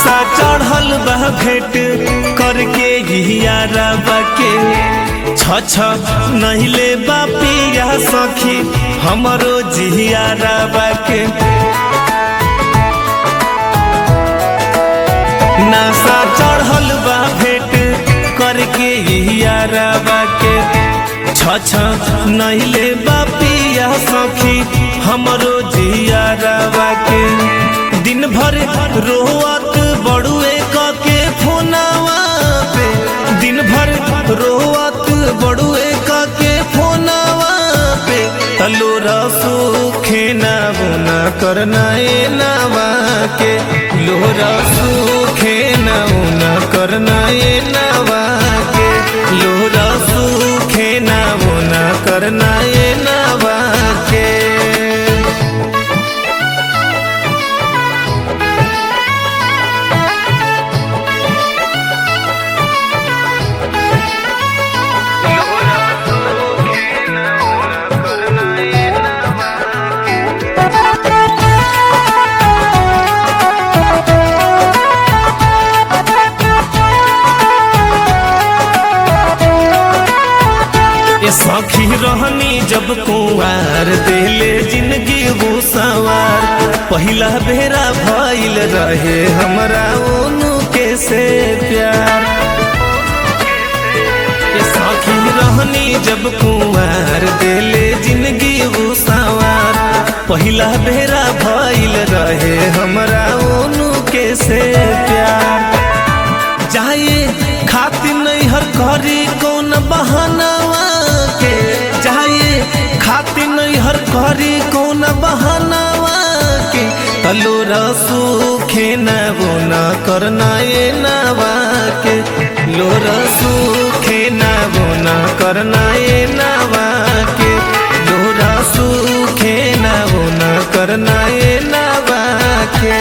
नासा चढ़ल बा भेंट करके हियारा बाके छ छ नहिले बापिया सखी हमरो जियारा बाके नासा चढ़ल बा भेंट करके हियारा बाके छ छ नहिले बापिया सखी हमरो जियारा बाके दिन भर रोवत बड़ुए के फोनावा पे दिन भर रोवत बड़ुए के फोनावा पे तलो रसूखे ना बुना करना ए नावा के लोहरा सूखे ना बुना करना ए नावा के लोहरा सूखे ना बुना करना ए नावा के ये सखी रहनी जब कुंवार देले जिंदगी वो सवार पहिला बेरा भइल रहे हमरा ओनु के से प्यार ये सखी रहनी जब कुंवार देले जिंदगी वो सवार पहिला बेरा भइल रहे हमरा ओनु के से प्यार जाए खातिर नहीं हर करी कौन बहानावा के जाए खातिर नहीं हर करी कौन बहानावा के तलो रसूखे न वो न करना ये नावा के लो रसूखे न वो न करना ये नावा के लो रसूखे न वो न करना ये नावा के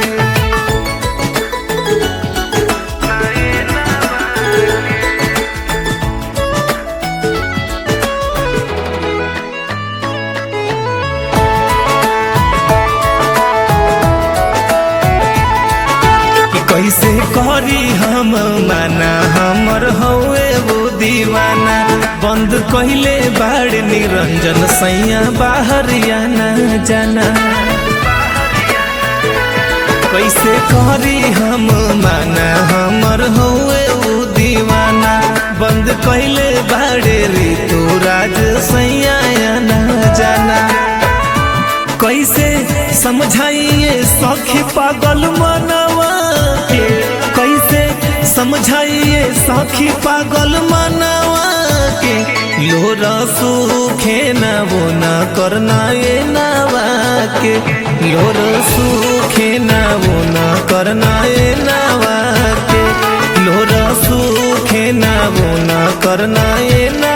कि कैसे करी हम माना हमर हौए वो दीवाना बंद कहिले बाड़ निरंजन सैया बाहर आना जाना कैसे करी हम माना हमर हौए वो दीवाना बंद कहिले बाड़े ऋतु राज सैया आना जाना कैसे समझाइए सखी पागल मनवा के कैसे समझाइए सखी पागल मनवा के लोरा सूखे न वो न करना ये नावा के लोर सूखे न वो न करना ये नावा के लोरा सूखे न वो न करना ये नावा